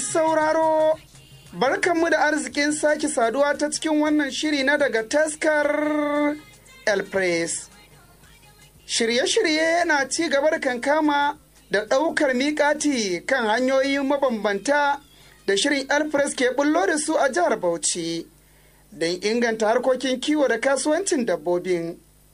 sauraro, barkanmu da arzikin sake saduwa ta cikin wannan shiri na daga taskar El Press. Shirye-shirye na ci gaba da kankama da ɗaukar miƙati kan hanyoyin mabambanta da shirin El Press ke bullo da su a jihar Bauchi don inganta harkokin kiwo da kasuwancin dabbobin.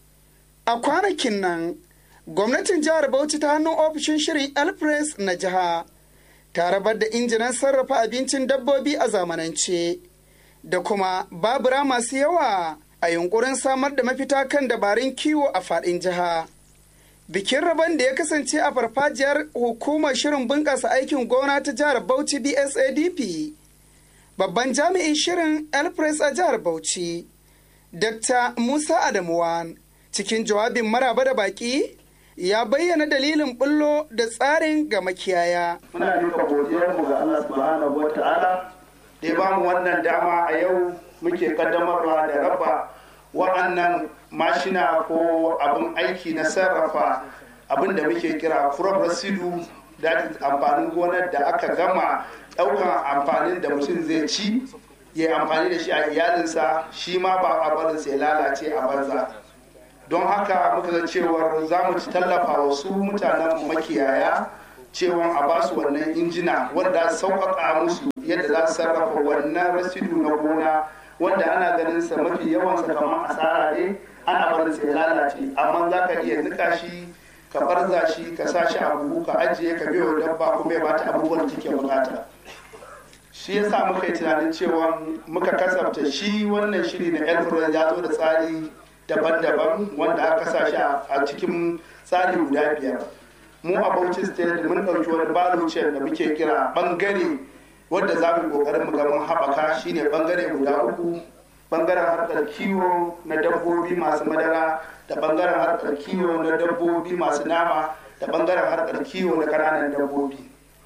A kwanakin nan, gwamnatin jihar Bauchi ta hannun ofishin shirin El Press na jiha. ta rabar da injinan sarrafa abincin dabbobi a zamanance da kuma babura masu yawa a yunkurin samar da mafita kan dabarun kiwo a faɗin jiha. Bikin rabon da ya kasance a farfajiyar hukumar shirin bunƙasa aikin gona ta jihar Bauchi BSADP. Babban jami'in shirin Elpress a jihar Bauchi, Dr. Musa Adamuwan, cikin jawabin maraba da baƙi ya bayyana dalilin bullo da tsarin ga makiyaya. Muna duka godiyarmu ga Allah subhanahu wa ta'ala da ya ba mu wannan dama a yau muke kaddamarwa da raba wa'annan mashina ko abin aiki na sarrafa abin da muke kira crop residue da amfanin gonar da aka gama ɗaukan amfanin da mutum zai ci ya amfani da shi a iyalinsa shi ma ba a barinsa ya lalace a banza. don haka muka ga cewar za mu ci tallafa wa su mutanen makiyaya cewa a ba su wannan injina wanda sauƙaƙa musu yadda za su sarrafa wannan rasidu na gona wanda ana ganin sa mafi yawan sa kamar asara ne ana barin sa ya lalace amma za ka iya nika shi ka barza shi ka sa shi a buhu ka ajiye ka biyo dabba kuma ya bata abubuwan da take bukata shi yasa muka yi tunanin cewa muka kasafta shi wannan shiri na elfred ya zo da tsari daban-daban wanda aka sa shi a cikin tsari guda biyar mu a bauchi state mun ɗauki wani balucin da muke kira ɓangare wanda za mu ƙoƙarin mu ga mun haɓaka shine ɓangare guda uku ɓangaren harkar kiwo na dabbobi masu madara da ɓangaren harkar kiwo na dabbobi masu nama da ɓangaren harkar kiwo na ƙananan dabbobi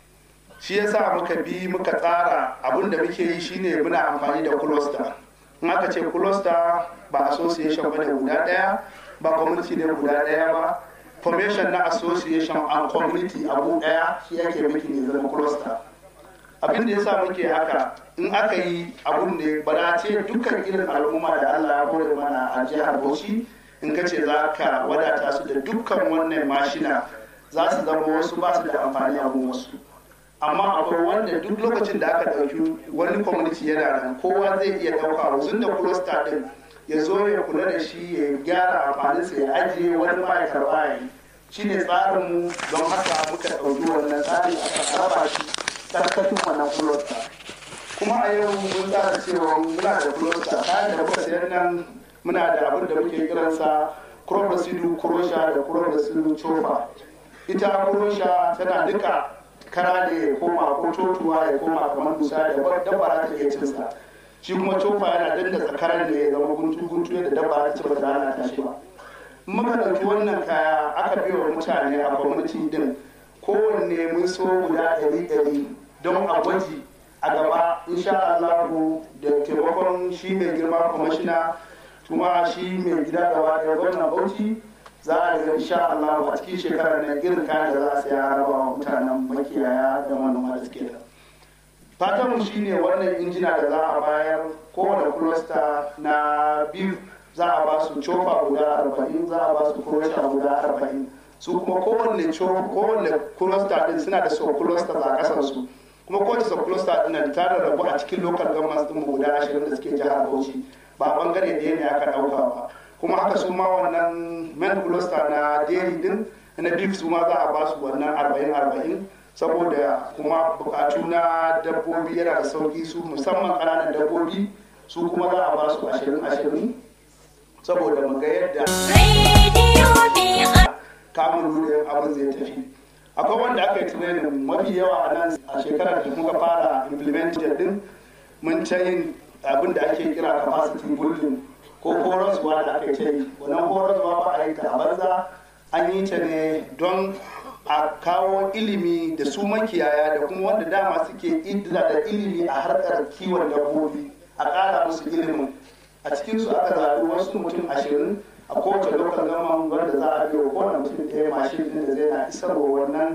shi yasa muka bi muka tsara abin da muke yi shine muna amfani da cluster in aka ce cluster ba association ba ne guda daya ba community ne guda daya ba formation na association and community abu daya shi yake miki ne zama cluster abin da yasa muke haka in aka yi abun ne ba da ce dukkan irin al'umma da Allah ya kore mana a jihar Bauchi in ka ce za ka wadata su da dukkan wannan mashina za su zama wasu ba su da amfani a wasu amma akwai wanda duk lokacin da aka ɗauki wani community yana nan kowa zai iya ɗauka wuzun da cluster ɗin ya zo ya kula da shi ya gyara amfaninsa ya ajiye wani ma ya karɓa ya yi shi ne tsarinmu don haka muka ɗauki wannan tsari aka raba shi ƙarƙashin wannan cluster kuma a yau mun tsara cewa muna da cluster kayan da muka sayar nan muna da abin da muke kiransa crop residue crusher da crop residue chofa ita crusher tana duka kara ne ya koma ko totuwa ya koma kamar dusa da dabba ta iya cinsa shi kuma cofa yana dandatsa karan ne ya zama guntu guntu yadda dabba ta ci ba ta lalata shi ba muka ɗauki wannan kaya aka biya wa mutane a kwamiti din kowanne mun so guda ɗari ɗari don a gwaji a gaba insha Allahu da taimakon shi mai girma kwamishina kuma shi mai gida gaba ɗaya gwamnan Bauchi za a ga insha Allah a cikin shekarar nan irin kayan da za a saya raba wa mutanen makiyaya da manoma da suke da fatanmu shine wannan injina da za a bayar kowane cluster na biyu za a ba su cofa guda arba'in za a ba su kurosha guda arba'in su kuma kowane kowane cluster din suna da sub cluster a kasar su kuma kowace sub cluster din nan ta rarrabu a cikin local government din guda ashirin da suke jihar Bauchi ba bangare ɗaya ne aka ɗauka ba kuma haka su ma wannan men cluster na dairy din na beef su ma za a ba su wannan arba'in arba'in saboda kuma bukatu na dabbobi yana da sauki su musamman ƙananan dabbobi su kuma za a ba su ashirin ashirin saboda mu ga yadda kamun rurin abin zai tafi akwai wanda aka yi tunanin mafi yawa a nan a shekarar da muka fara implemented din mun ta yin abin da ake kira capacity building ko horaswa da aka ce wannan horaswa ba a yi ta a banza an yi ta ne don a kawo ilimi da su makiyaya da kuma wanda dama suke idda da ilimi a harkar kiwon dabbobi a ƙara musu ilimin a cikin su aka zaɓi wasu mutum ashirin a kowace lokacin gama wanda za a biyo kowane mutum ɗaya mashin ɗin da zai na isarwa wannan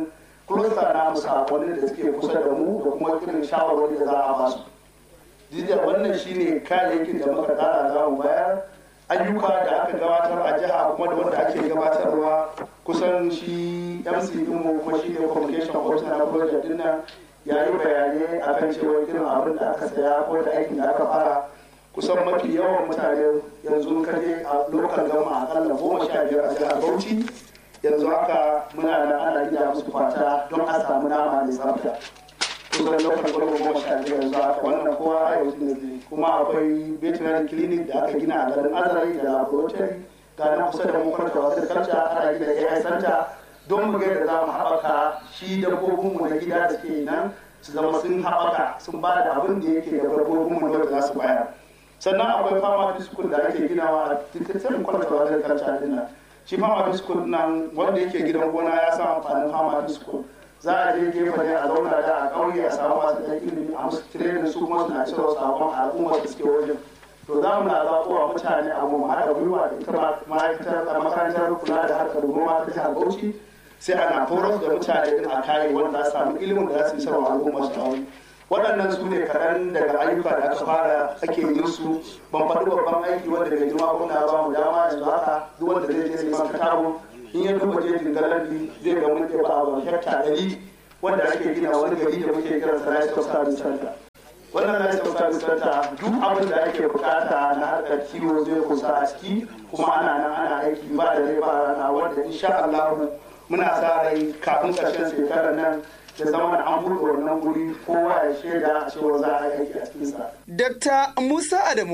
cluster na mu sakonni da suke kusa da mu da kuma irin shawarwari da za a ba su jiya wannan shine kayayyakin da muka tsara za mu bayar ayyuka da aka gabatar a jiha kuma da wanda ake gabatarwa kusan shi mc dinmu kuma shi ne communication officer na project din nan ya yi bayanai akan cewa irin abin da aka saya ko da aikin da aka fara kusan mafi yawan mutane yanzu kaje a lokal gama akalla goma sha biyar a jihar bauchi yanzu haka muna nan ana gida musu fata don a samu nama mai tsafta kusan lokal gama goma sha biyar yanzu haka wannan kowa a yau ne kuma akwai veterinary clinic da aka gina a garin azari da laboratory ga nan kusa da mu kwarta wasu culture ana gina ai center don mu ga yadda za mu haɓaka shi dabbobinmu na gida da ke nan su zama sun haɓaka sun ba da abin da yake da dabbobinmu da za su bayar sannan akwai fama school da ake ginawa a tattalin kwalata wajen kalta din nan shi fama school nan wanda yake gidan gona ya sa amfanin fama school za a je gefe ne a zauna da a ƙauye a samu masu ɗan ilimi a musu tirenin su kuma suna cewa sakon al'ummar da suke wajen to za mu na zaɓowa mutane a mu haɗa gwiwa da ita ma'aikatar makarantar kula da harkar noma ta jihar bauchi sai ana horar da mutane din a kare wanda za su samu ilimin da za su yi sarwa al'ummar su a wani waɗannan su ne kaɗan daga ayyuka da aka fara ake yin su ban faɗi babban aiki wanda mai girma gwamna ba mu dama yanzu haka duk wanda zai je neman katabo in ya duba jejin galandi zai ga mun ba a hekta ɗari wanda ake gina wani gari da muke kiran sa livestock service center wannan livestock service center duk abin da ake bukata na harkar kiwo zai kusa a ciki kuma ana nan ana aiki ba da rai ba rana wanda insha Allah muna sa rai kafin ƙarshen shekarar nan ya zama an buɗe wannan guri kowa ya shaida cewa za a yi aiki a cikinsa. Dr. Musa Adamu